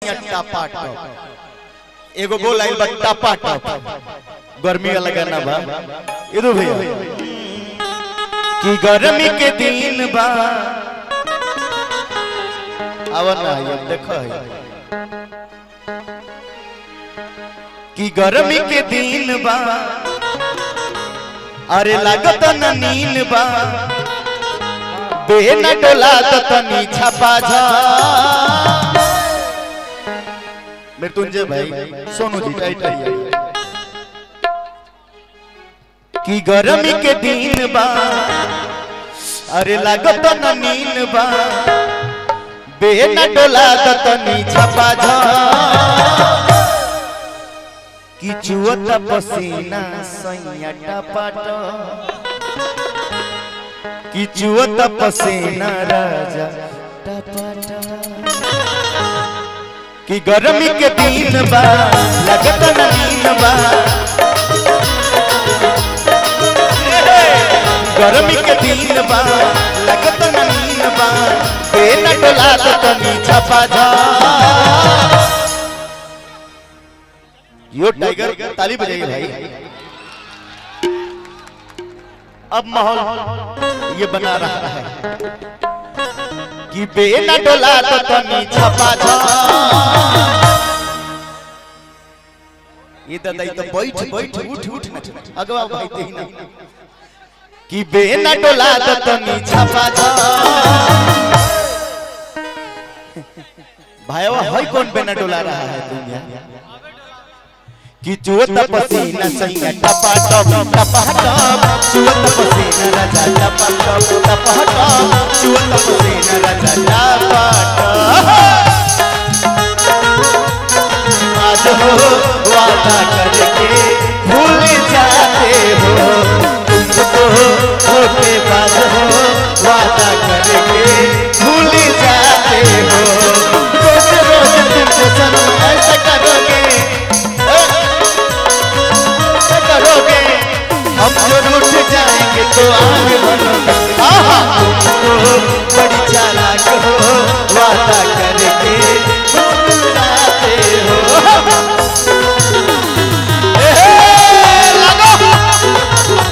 सैया टापा टप एगो बोल आइल बा टापा टप गर्मी वाला गाना बा इदु भैया कि गर्मी के दिन बा आवन ना ये देखो है कि गर्मी के दिन बा अरे लागत न नीन बा बेन डोला तो तनी छपा जा मृत्युंजय भाई सोनू जी टाइट रहिए कि गर्मी के दिन बा अरे लागत न नीन बा बेन डोला तो तनी छपा जा कि चुअत पसीना सैया टपट कि चुअत पसीना राजा टपट कि गर्मी के दिन बा लगत नवीन बा गर्मी के दिन बा लगत नवीन बा बेना डोला तो तनी छपा जा यो टाइगर ताली बजाइए भाई अब माहौल ये बना रहा है कि बेना डोला तो तनी छपा जा ये दादा ये तो बैठ बैठ उठ उठ न अगवा भाई ते ही ना कि बेना डोला तो तनी छपा जा भाईवा है कौन बेना डोला रहा है दुनिया कि चुवत पसीना सैया टपा टप टपा टप चुवत पसीना राजा टपा टप टपा टप चुवत पसीना राजा टपा टप आज हो वादा करके भूल जाते हो तुमको होते बाद हो वादा करके भूल जाते हो रोज रोज तुमको सनम ऐसा करोगे ऐसा करोगे हम जो रूठ जाएंगे तो आगे बढ़ोगे आहा तुमको बड़ी चालाक हो वादा करके भूल जाते हो ए, हे, लगो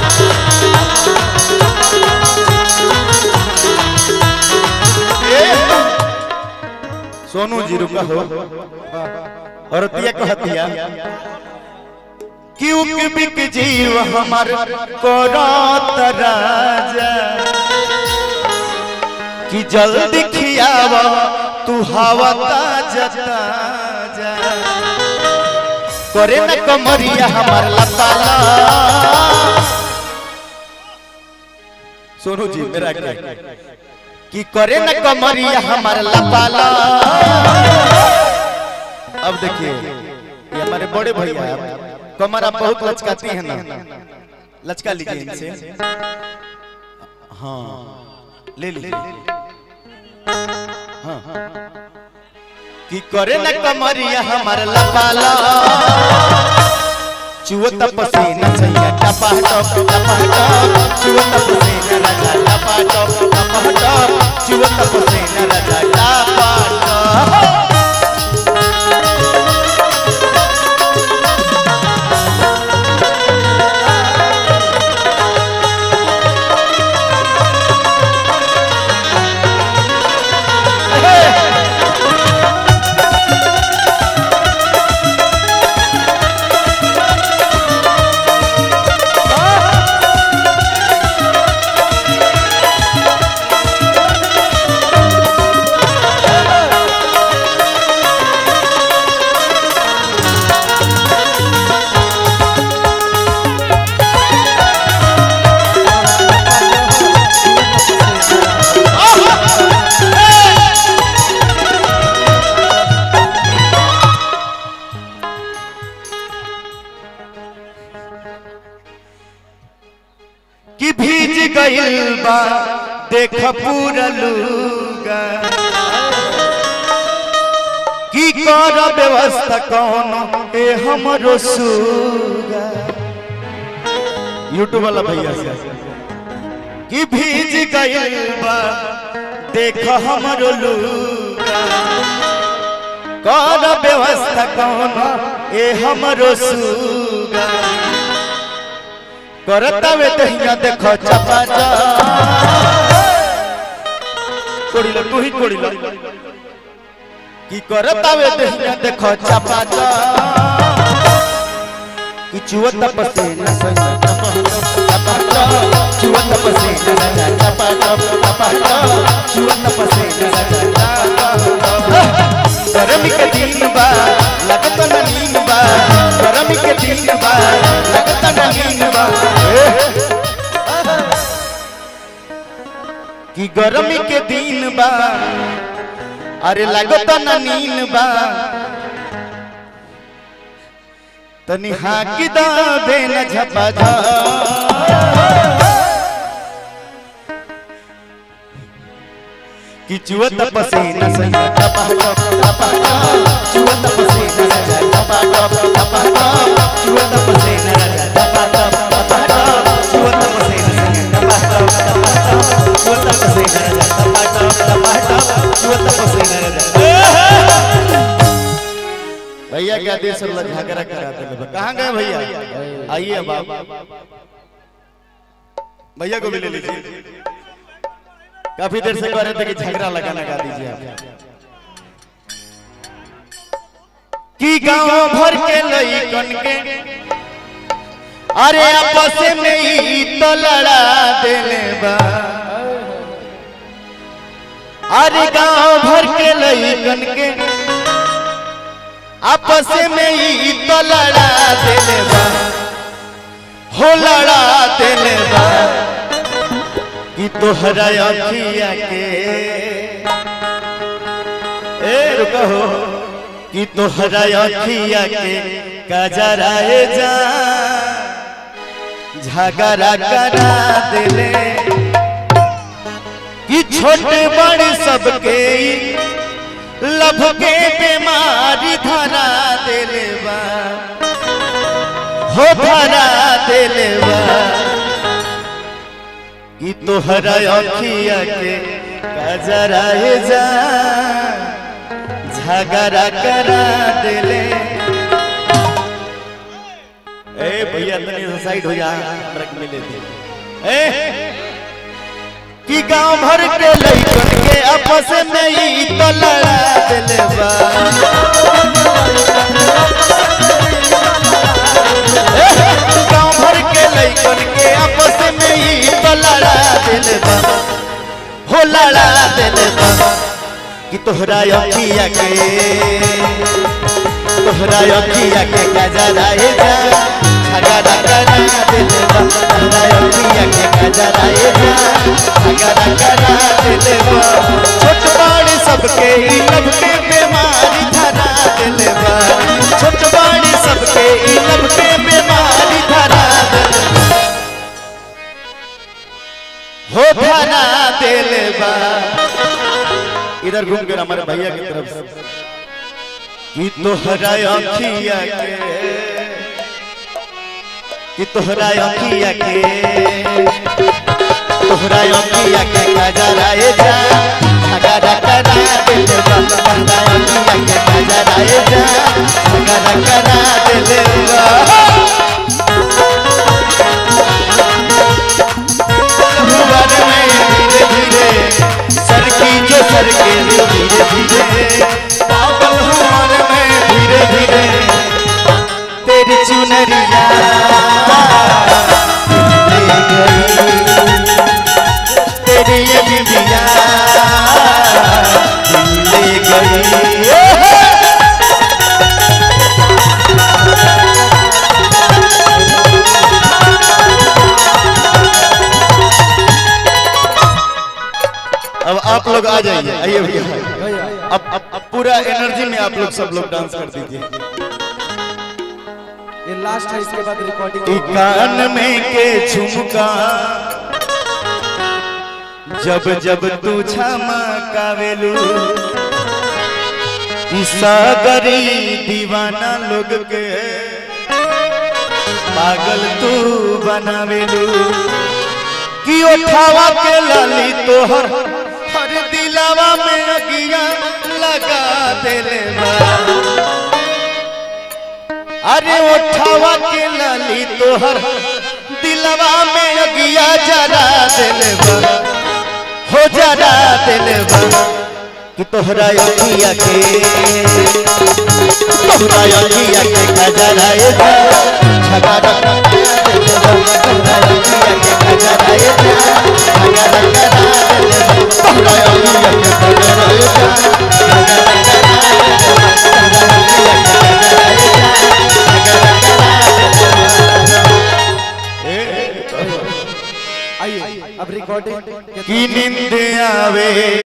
सोनू जी रुका हो और तिया कहतिया क्यों कि बिक जीव हमार करत राजा कि जल्दी खियावा तू हवा ताजा ताजा करे न कमरिया हमार लताला सोनू जी मेरा क्या कि करे न कमरिया हमार लपाला अब देखिए ये हमारे बड़े भैया हैं कमर आप बहुत लचकाती हैं ना लचका लीजिए इनसे हाँ ले लीजिए हाँ कि करे न कमरिया हमार लपाला चुवत पसीना सैया टपा टप टपा टप चुवत पसीना राजा टपा टप टपा टप चुवत पसीना राजा टपा टप कि भीज गइल बा देख पूरा लूगा की कर व्यवस्था कौन ए हमरो सुगा यूट्यूब वाला भैया से कि भीज गइल बा देख हमरो लूगा कर व्यवस्था कौन ए हमरो सुगा करता वे दहिया देखो चपा जा कोड़िला तू ही कोड़िला की करता वे दहिया देखो चपा जा कि चुवत पसीना सही चपा जा चुवत पसीना राजा चपा जा चपा जा चुवत पसीना राजा गरमी के दिन बा लगत न नींद बा गरमी के दिन बा लगत न नींद बा कि गरमी के दिन बा अरे लगत न नींद बा तनी हाकी दा दे न झपा झा कि चुवत पसीना सही टपा टप टपा टप चुवत पसीना राजा टपा टप टपा टप चुवत पसीना राजा टपा टप टपा टप चुवत पसीना सही टपा टप टपा टप चुवत पसीना राजा टपा टप टपा टप चुवत पसीना राजा भैया क्या देश अल्लाह झगड़ा कराते हैं कहाँ गए भैया आइए बाबा भैया को भी ले लीजिए काफी देर से कह रहे थे कि झगड़ा लगा लगा दीजिए आप कि गांव भर के लइकन के अरे आपस में ही तो लड़ा देले बा अरे गांव भर के लइकन के आपस में ही तो लड़ा देले बा हो लड़ा देले बा कि तोहरा अखिया के ए रुको हो कि तोहरा अखिया के कजराए जा झगड़ा करा देले कि छोटे बड़े सबके लभ के बीमारी धरा देले बा हो धरा देले बा कि तोहरा अखिया के कजराए जा झगड़ा करा देले ए भैया तनी से साइड हो जा हमरा के मिले दे ए कि गांव भर के लइकन के आपस में ही तो लड़ा देले बा गांव भर के लइकन के आपस में ही तो लड़ा देले बा हो लड़ा देले बा कि तोहरा अखिया के तोहरा अखिया के गजराए जा झगड़ा करा देले बा तोहरा अखिया के गजराए जा झगड़ा करा देले बा छोट बड़ सबके ही लब के बीमारी धरा देले बा छोट बड़ सबके ही लब के बीमारी धरा देले बा हो धरा देले बा इधर घूम कर हमारे भैया की तरफ से कि तोहरा अखिया के कि तोहरा अखिया के तोहरा अखिया के गजराए जा झगड़ा करा देले बा तोहरा अखिया के गजराए जा झगड़ा करा देले बा भुवन में धीरे धीरे सरकी जो सरके धीरे धीरे पागल हुआर में धीरे धीरे तेरी चुनरिया ले गई तेरी ये बिबिया ले गई अब आप लोग आ जाइए आइए भैया अब अब अब पूरा एनर्जी में आप लोग सब लोग डांस कर दीजिए ये लास्ट है इसके बाद रिकॉर्डिंग ई कान में के झुमका जब जब तू झमकावेलू ई सागरी दीवाना लोग के पागल तू बनावेलू कि उठावा के लाली तोहर हर दिलावा में अगिया लगा दिले बा अरे उठावा के लाली तोहर दिलवा में अगिया जरा दिले बा हो जरा दिले बा कि तोहरा अगिया के तोहरा अगिया के खजरा ए जा झगड़ा दिले बा तोहरा अगिया के खजरा ए जा झगड़ा दिले बा तोहरा अगिया के खजरा ए जा झगड़ा आइए अब रिकॉर्डिंग की नींद आवे